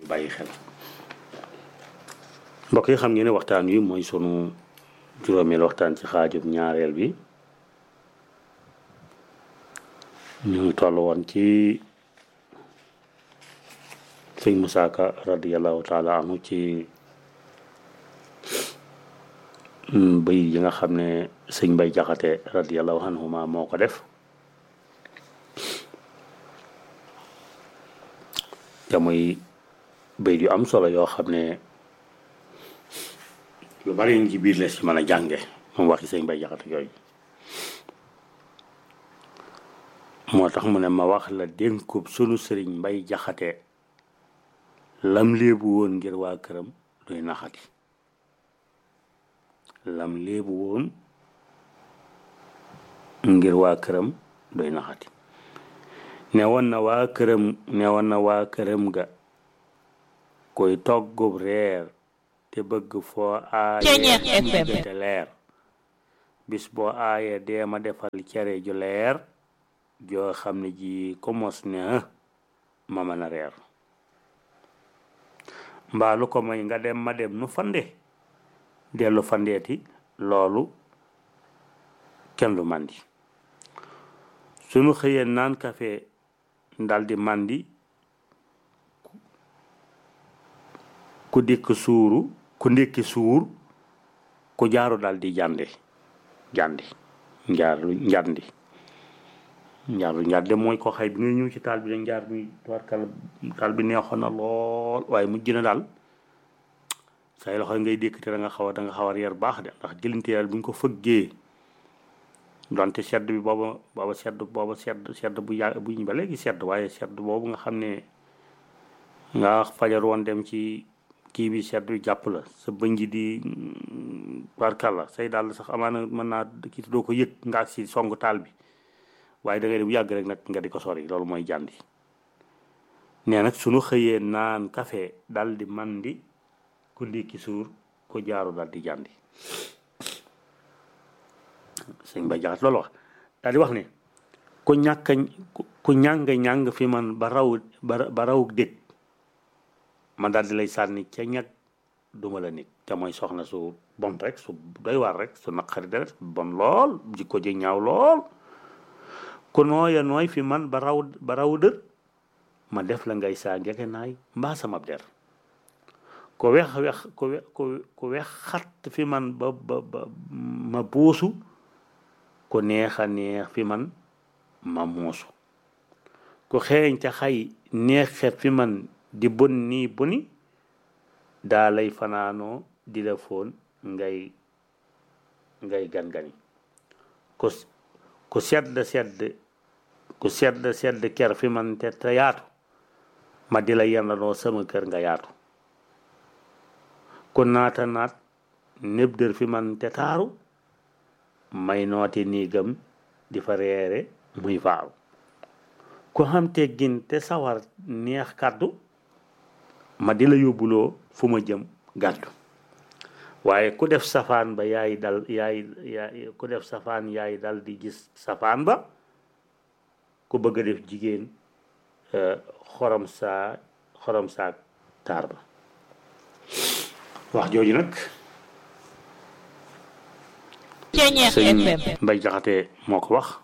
bàyyi xel mbokk yi xam ngeen ne waxtaan wi mooy sunu juróomeel waxtaan ci xaajub ñaareel bi ñu ngi toll woon ci sëñ Musaa Ka radiyallahu taala anhu ci bëy yi nga xam ne sëñ Mbay Jaxate radiyallahu anhuma moo ko def te muy bëy yu am solo yoo xam ne lu bari ñu ci biir la si mën a jànge moom waxi sëñ Mbay Jaxate yooyu moo tax mu ne ma wax la dénkub sunu sëriñ Mbay Jaxate lam léebu woon ngir waa këram duy naxati lam léebu woon ngir waa këram doy naxati ne woon na waa këram ne woon na waa këram ga koy toggub reer te bëgg foo aaye te leer bis boo aaye dee ma defal cere ju leer joo xam ne ji ko mos ne ma mën a reer mbaa lu ko may nga dem ma dem nu fande dellu fandeeti loolu kenn lu màndi sunu xëyee naan kafe daldi màndi ku dikk suuru ku ndékki suur ku jaaru daldi jànde jàndi njaaru njàndi njaaru njànde mooy ko xëy bi nga ñëw ci taal bi da njaar bi tuwarkal taal bi neexoon na lool waaye mujj na daal say loxo ngay dékk te da nga xaw a da nga xaw a reer baax de ndax gëlinteel bu ñu ko fëggee donte sedd bi booba booba sedd booba sedd sedd bu yàgg bu ñu ba léegi sedd waaye sedd boobu nga xam ne nga fajar woon dem ci kii bi sedd bi jàpp la sa bëñ ji di barkal la say daal sax amaana mën naa kii doo ko yëg nga ak si songu taal bi waaye da ngay dem yàgg rek nag nga di ko sori loolu mooy jàndi nee nag sunu xëyee naan café dal di mandi ku ndékki suur ku jaaru dal di jàndi sëñ ba jaxat loolu wax daal di wax ne ku ñàkk ku ñàng ñàng fi man ba raw ba raw dég man daal di lay sànni ca ñag duma la nit te mooy soxna su bon rek su doy waar rek su naqari deret bon lool jikko ji ñaaw lool ku nooya nooy fi man ba raw ba raw dër ma def la ngay saa ngeke naay mbaa sama der ko wex wex ko we ko wex xat fi man ba ba ba ma buusu ko neex a neex fi man ma muusu ko xeeñ ca xay neex xet fi man di bon nii boni daa lay fanaanoo di la foon ngay ngay gan-gani ko ku sedd sedd ku sedd sedd ker fi man te te yaatu ma di la yendanoo sama kër nga yaatu ku naata naat néb dër fi man te taaru may nooti niigam di fa reere muy faaru ku xam teggin te sawar neex kàddu ma di la yóbbuloo fu ma jëm gàddu waaye ku def safaan ba yaay dal yaay yaay ku def safaan yaay dal di gis safaan ba ku bëgg a def jigéen xorom saa xorom saa taar ba wax jooju nag sëñ Mbay Jaxate moo ko wax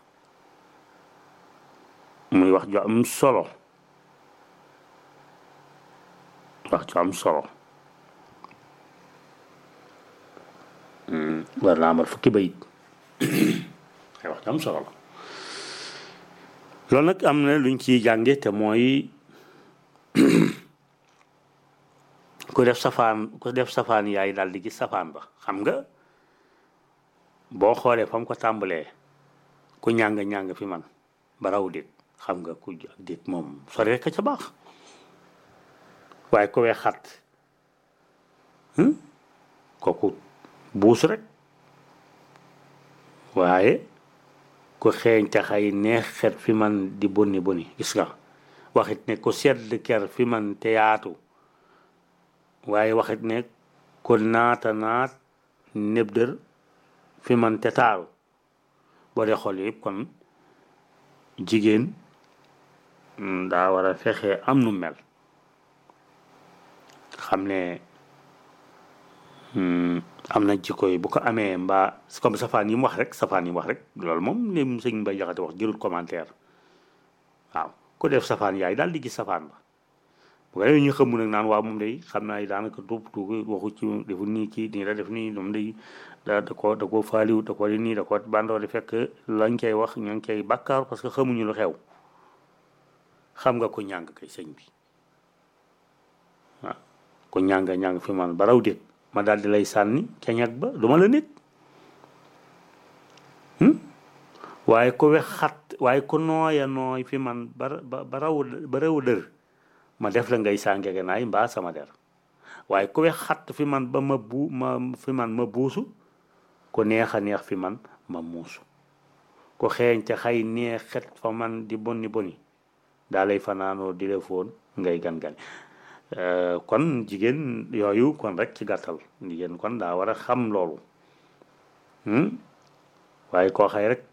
muy wax ju am solo wax ju am solo war naa amal fukki bayit ay wax ju am solo la loolu nag am na luñ ciy jànge te mooy ku def safaan ku def safaan yaay daal di gis safaan ba xam nga boo xoolee fa mu ko tàmbalee ku ñàng-ñàng fi man ba raw dit xam nga ku ak dit moom sori rek ca baax waaye ku wee xat kooku buus rek waaye ku xeeñ te xay neex xet fi man di bonni bonni gis nga waxit ne ku sedd ker fi man te yaatu waaye waxit ne ku naata naat néb dër fi man te taaru boo dee xool yëpp kon jigéen daa war a fexe am nu mel xam ne am na jikko yi bu ko amee mbaa comme safaan yi mu wax rek safaan yi mu wax rek loolu moom lim sëñ Mbay Jaxate wax jërul commentaire waaw ku def safaan yaay daal di gis safaan ba bu ko defee ñu xamu nag naan waaw moom day xam naa daanaka tuub tuuti waxu ci defu nii ci nii la def nii moom day da da ko da ko faaliw da ko di nii da ko bandoo di fekk lañ koy wax ñoo ngi koy bàkkaar parce que xamuñu lu xew xam nga ko ñàng kay sëñ bi waaw ko ñàng ñàng fi man ba raw déet ma daal di lay sànni ca ñag ba du ma la nit waaye ko wex xat waaye ko nooya nooy fi man ba ba raw ba raw dër ma def la ngay sàngege naay mbaa sama der waaye ku wex xatt fi man ba ma bu ma fi man ma buusu ko neex a neex fi man ma muusu ko xeeñ ca xay neex xet fa man di bonni boni daa lay fanaanoo di la foon ngay gan-gan kon jigéen yooyu kon rek ci gàttal jigéen kon daa war a xam loolu waaye koo xay rek